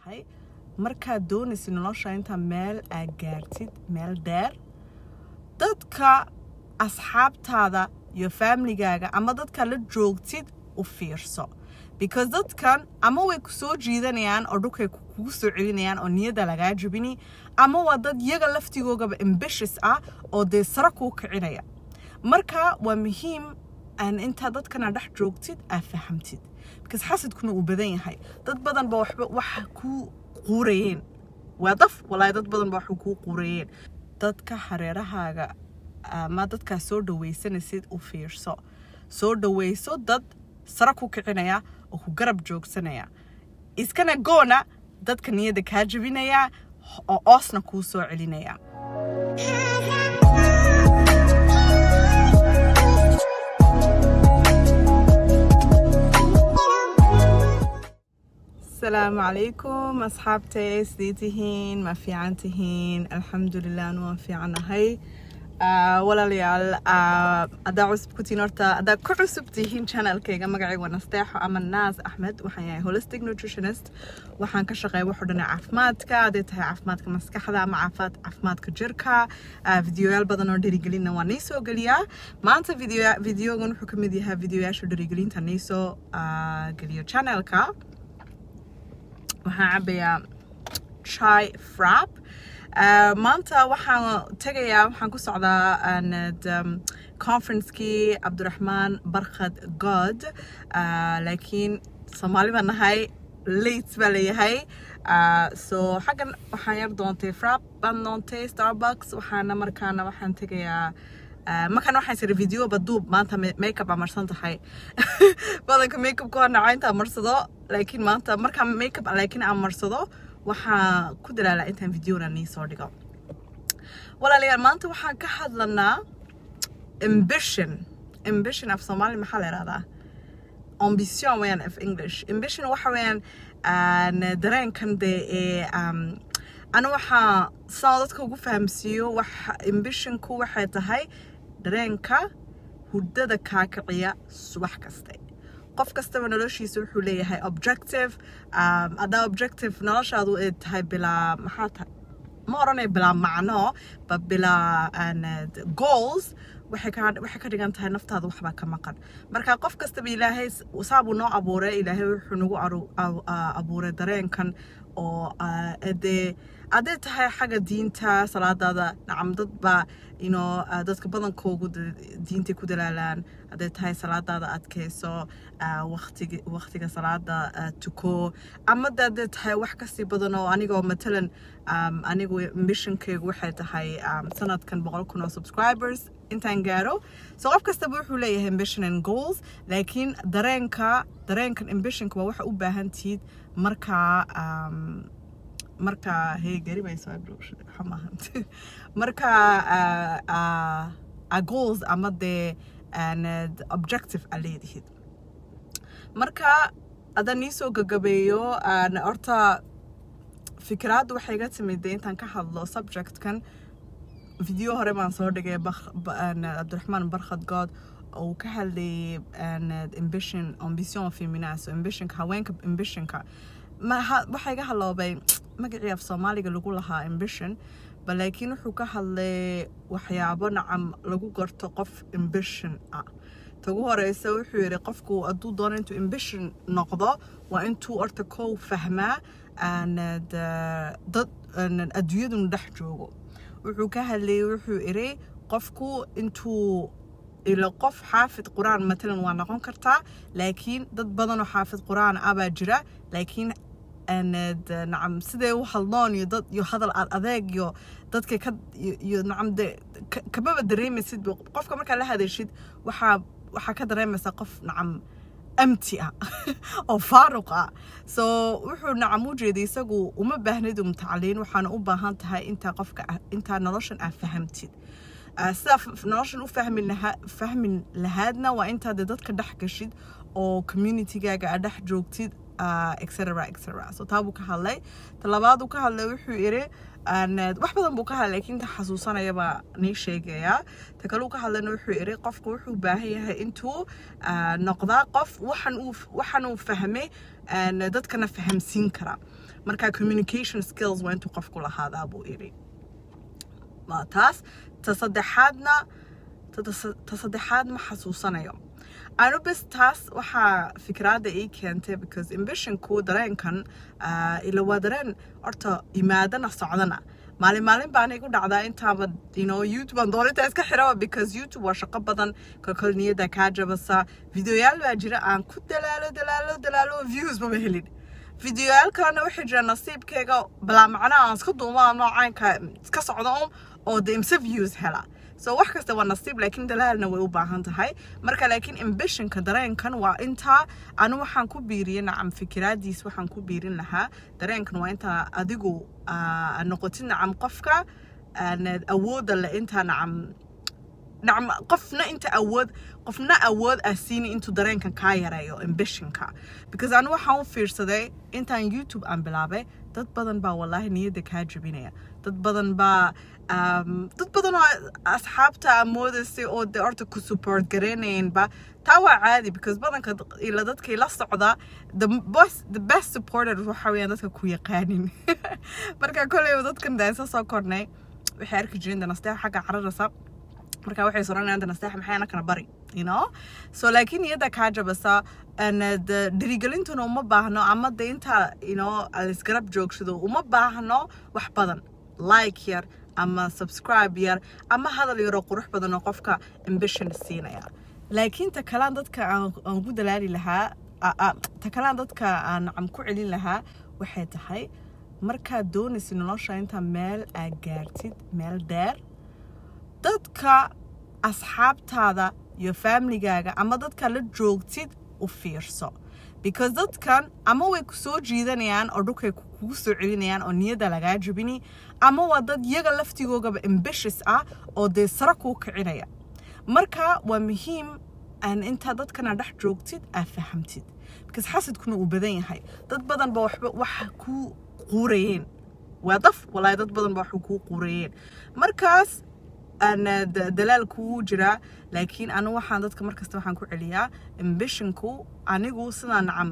tahay markaad doonaysid nolosha intaa meel aad gaartid meel dheer dadka asxaabtaada iyo faamiligaaga ama dadka la joogtid u fiirso because dadkan ama way ku soo jiidanayaan oo dhulkay kugu soo celinayaan oo niyadda lagaa jabini ama waa dad iyaga laftigoogaba ambitious ah oo dee sare kuu kicinaya marka waa muhiim aan intaa dadkana dhex joogtid aad fahamtid because xasadkuna uu badan yahay dad badan ba waxba waxa kuu quurayeen waa daf walaahi dad badan ba waxu kuu quurayeen dadka hareerahaaga ama dadkaa soo dhawaysanaysid u fiirso soo dhawayso dad sare ku kicinaya oo ku garab joogsanaya iskana goona dadka niyadda kaa jabinaya oo oosna kuu soo celinaya asalaamu calaykum asxaabtay sidee tihiin ma fiican tihiin alxamdulilah anu waan fiicanahay walaalayaal haddaa cusub ku tihiin horta haddaa ku cusub tihiin channelkayga magacayga waa nasteexo ama naas axmed waxaan yahay holistic nutritionist waxaan ka shaqeeya wax o dhan caafimaadka hadday tahay caafimaadka maskaxda ama caafimaad caafimaadka jirka videoyaal badan oo dherigelinna waa nii soo geliyaa maanta video videogan wuxuu ka mid yahay videoyaasha dherigelinta nii soo geliyo channelka waxaan cabayaa chai frap maanta waxaan tegayaa waxaan ku socdaa conferencekii cabdiraxmaan barkhad god laakiin soomaali baan nahay late baa leeyahay so xaggan waxaan yar doontay frap baan doontay starbucks waxaana markaana waxaan tegayaa markaan waxaan sira video baduub maanta makeup aa marsan tahay badanka makeupka waa naca intaa marsado laakiin maanta markaan makeup laakiin aan marsado waxaa ku dalaalaa intaan videona nii soo dhigo walaalayaal maanta waxaan ka hadlanaa ambition ambition af soomaali maxaa la ihahdaa ambition weyaan af english ambition waxa weeyaan dareenkan dee ee ana waxaa saan dadka ugu fahamsiiyo wax ambitionku waxay tahay dareenka hurdada kaa kiciya subax kaste qof kastaba noloshiisa wuxuu leeyahay objective haddaa objective noloshaadu ay tahay bilaa maxaa tahay ma odhanaya bilaa macno ba bilaa goals waxay ka waxay ka dhigan tahay naftaada waxbaa ka maqan marka qof kastaba ilaahay saabuu noo abuuray ilaahay wuxuu nagu abuuray dareenkan oo dee hadday tahay xagga diinta salaadaada nacam dad baa ino dadka badankoogu diintay ku dalaalaan hadday tahay salaadaada adkayso waqtiga waqtiga salaada tuko ama de hadday tahay wax kasii badan oo anigoo matalan anigu missionkaygu waxay tahay sanadkan boqol kun oo subscribers intaan gaaro so qof kastaba wuxuu leeyahay ambition and goals laakiin dareenka dareenkan ambitionka waa waxa u baahan tihiid markaa markaa hey gari bay soo xamahan markaa a goals ama dee objective a leedihid marka haddaan nii soo gagabeeyo horta fikraaddu waxay iga timid dee intaan ka hadlo subjectkan video hore baan soo dhigay cabdiraxmaan barkhad good uu ka hadlayay ambition ambition feminaso ambitionka haweenka ambitionka waxaa iga haloobay magacii af soomaaliga lagu lahaa ambition ba laakiin wuxuu ka hadlay waxyaabo nacam lagu garto qof ambition ah tagu horeysa wuxuu yidhi qofku hadduu doono intuu ambition noqdo waa intuu horta kow fahmaa dad adduunyaduna dhex joogo wuxuu ka hadlayay wuxuu idhi qofku intuu ilo qof xaafid qur-aan matalan waa noqon kartaa laakiin dad badanoo xaafid qur-aan ah baa jira laakiin nacam siday u hadloon iyo dad iyo hadal aad adeeg iyo dadka ka iyo nacam de kamaba dareemaysid qofka markaa la hadashid waxaa waxaa ka dareemaysaa qof nacam amti ah oo faaruq ah so wuxuu nacam u jeeday isagu uma baahnid um tacliin waxaana u baahan tahay intaa qofka intaa noloshan aad fahamtid sidaa noloshan u fahmi lahaa fahmi lahaadna waa intaa dee dadka dhex gashid oo communitygaaga aad dhex joogtid etc etc so taa buu ka hadlay talabaad uu ka hadlay wuxuu yidhi wax badan buu ka hadlay laakiin ta xasuusanaya baa nii sheegayaa ta kale uu ka hadlayna wuxuu yidhi qofku wuxuu baahan yahay intuu noqdaa qof waxan uu waxan uu fahmay dadkana fahamsiin kara marka communication skills waa intuu qofku lahaadaa buu iri waa taas ta saddexaadna ta saddexaad ma xasuusanayo anu bes taas waxaa fikraadda ii keentay because ambitionku dareenkan ila waa dareen horta imaadana socdana maalin maalin baan igu dhacdaa intaaba you know youtube aan dooninta iska xiraba because youtube waa shaqo badan kolkol niyadda kaa jabasa videoyaal baa jira aan ku dalaalo dalaalo dalaalo views maba helin videoyaal kalena waxay jira nasiibkayga balaa macnaha aan iska duumaa noocaanka iska socda un oo de imse views hela so wax kasta waa nasiib laakiin dalaalna way u baahan tahay marka laakiin ambitionka dareenkan waa intaa anu waxaan ku biiriyay nacam fikiraadiis waxaan ku biirin lahaa dareenkan waa intaa adigu noqotid nacam qofka awoodda le intaa nacam nacam qofna inta awood qofna awood ah siini intuu dareenkan kaa yareeyo ambitionka because anu waxaan u fiirsaday intaan youtube aan bilaabay dad badan baa wallaahi niyadda kaa jabinaya dad badan baa dad badan oo asxaabta moodaysay oo de horta ku support gareynayanba taa waa caadi because badanka ila dadkay la socda the best the best supporter waxa weeyaan dadka ku yaqaanin marka kolleyba dadkan daansa soo kornay waxay arki jireen danasteex xagga cararasa marka waxay soranayaan danasteex maxay anakana bari you know so laakiin niyadda kaa jabasa dhirigelintuna uma baahno ama de inta you know alisgarab joogsado uma baahno wax badan like yar ama subscribe yar ama hadal yaroo qurux badan oo qofka ambition siinaya laakiin ta kalaan dadka aan ku dalaali lahaa ta kalaan dadka aan nacam ku celin lahaa waxay tahay markaad doonaysid nolosha intaa meel aad gaartid meel dheer dadka asxaabtaada iyo famligaaga ama dadka la joogtid u fiirso because dadkan ama way ku soo jiidanayaan oo dhulkay kugu soo celinayaan oo niyadda lagaa jabini ama waa dad yaga laftigoogaba ambitious ah oo dee sare kuu kicinaya marka waa muhiim aan intaa dadkana dhex joogtid aad fahamtid because xasadkuna uu badan yahay dad badan ba waxba waxa kuu quurayeen waa daf walaahi dad badan ba waxa kuu quurayeen markaas dalaal kuu jiraa laakiin anu waxaan dadka markasta waxaan ku celiyaa ambitionku anigu sidaa nacam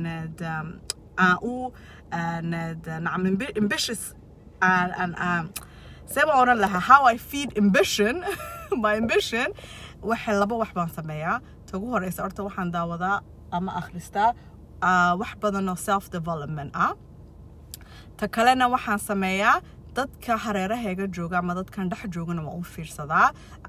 aan u nacam ambitious see baan oran lahaa how I feed ambition my ambition waxay laba wax baan sameeyaa ta ugu horeysa horta waxaan daawadaa ama akhristaa wax badan oo self development ah ta kalena waxaan sameeyaa dadka hareerahayga jooga ama dadkan dhex joogana waa u fiirsadaa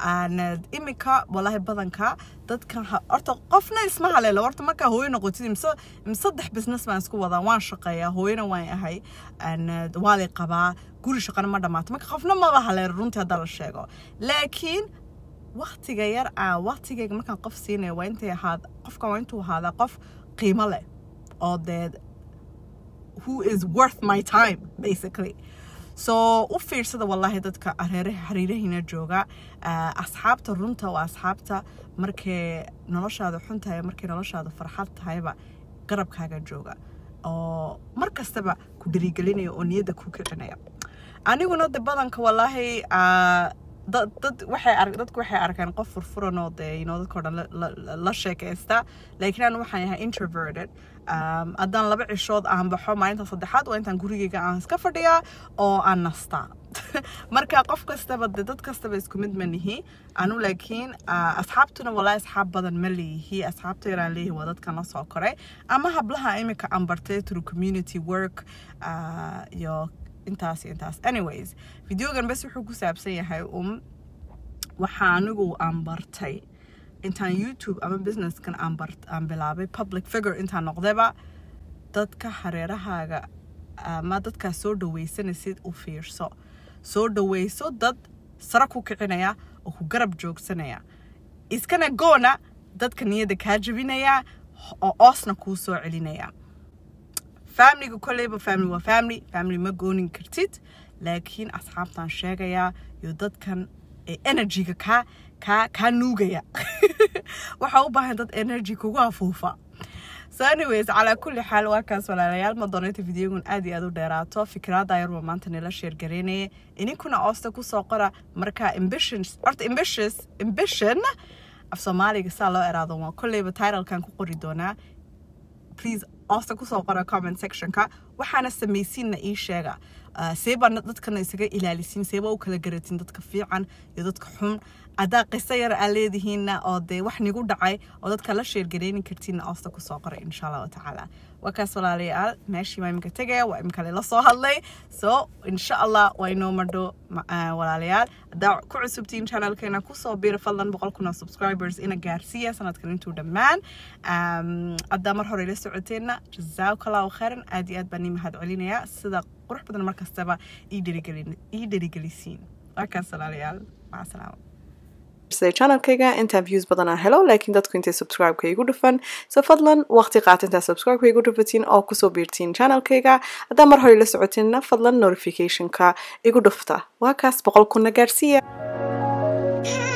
imika walaahi badanka dadkan horta qofna isma haleelo horta markaa hooyo noqotid imse saddex business baan isku wadaa waan shaqeeyaa hooyana waan ahay waa lay qabaa guri shaqana ma dhammaato marka qofna maba haleelo runtii hadda la sheego laakiin waktiga yar ah waktigayga markaan qof siinaya waa intay ahaad qofkan waa intuu ahaadaa qof qiimo leh oo dee who is worth my time basically so u fiirsada wallaahi dadka xariirahiina jooga asxaabta runta waa asxaabta markay noloshaada xun tahay markay noloshaada farxad tahayba garabkaaga jooga oo mar kastaba ku dhirigelinaya oo niyadda ku kicinaya aniguna de badanka wallaahi dad waxay dadku waxay arkaan qof furfuran oo dee you know dadka o dhan la sheekaysta laakiin aan waxaan yahay introverted haddaan laba cishood aan baxo maalinta saddexaad waa intaan gurigayga aan iska fadhiyaa oo aan nastaa marka qof kastaba de dad kastaba isku mid ma nihi anu laakiin asxaabtuna walaahi asxaab badan ma leeyihi asxaabta yaraan leeyihi waa dadkan la soo koray ama hablaha imika aan bartay through community work iyo intaas iyo intaas anyways videogan bes wuxuu ku saabsan yahay um waxaa anigu aan bartay intaan youtube ama businesskan aan bar aan bilaabay public figure intaan noqdayba dadka hareerahaaga ama dadkaa soo dhawaysanaysid u fiirso soo dhawayso dad sare ku kicinaya oo ku garab joogsanaya iskana goona dadka niyadda kaa jabinaya oo oosna kuu soo celinaya familiga kolleyba family waa family family ma goonin kartid laakiin asxaabtaan sheegayaa iyo dadkan ee energyga kaa kaa kaa nuugaya waxaa u baahan dad energy kugu afuufa so anyways calaa kulli xaal waa kaas walaalayaal ma doonayta videogun aad iyo aad u dheeraato fikraada yarba maanta nila sheer gareynaya ininkuna oosta kusoo qora marka ambition horta ambitious ambition af soomaaliga saa loo eraado waa kolleyba titlekan ku qori doonaa please hoosta kusoo qora comment sectionka waxaana samaysiinna ii sheega see baa dadkana isaga ilaalisiin seeba u kala garatin dadka fiican iyo dadka xun haddaa qiso yar aa leedihiinna oo dee wax nigu dhacay oo dadka la sheergareyni kartiinna hoosta kusoo qoray insha allahu tacaala waa kaas walaalayaal meeshii waa iminka tegaya waa imika lela soo hadlay so insha allah waa inoo madho walaalayaal haddaa ku cusubtiin channelkeena kusoo biira fadlan boqol kun oo subscribers ina gaarsiiya sanadkan intuu dhammaan haddaa mar hore ila socoteenna jazaaka allahu khayran aad iyo aad baan ii mahad celinayaa sida qurux badan mar kastaba ii dherigelisiin waa kaas walaalayaal maca salaama channelkayga intaan views badan aan helo laakiin dadku intay subscribe-ka igu dhufan so fadlan waqti qaata intaa subscribe-ka igu dhufatiin oo kusoo biirtiin channelkayga haddaa mar hore la socotinna fadlan notificationka igu dhufta waa kaas boqol kunna gaarsiiya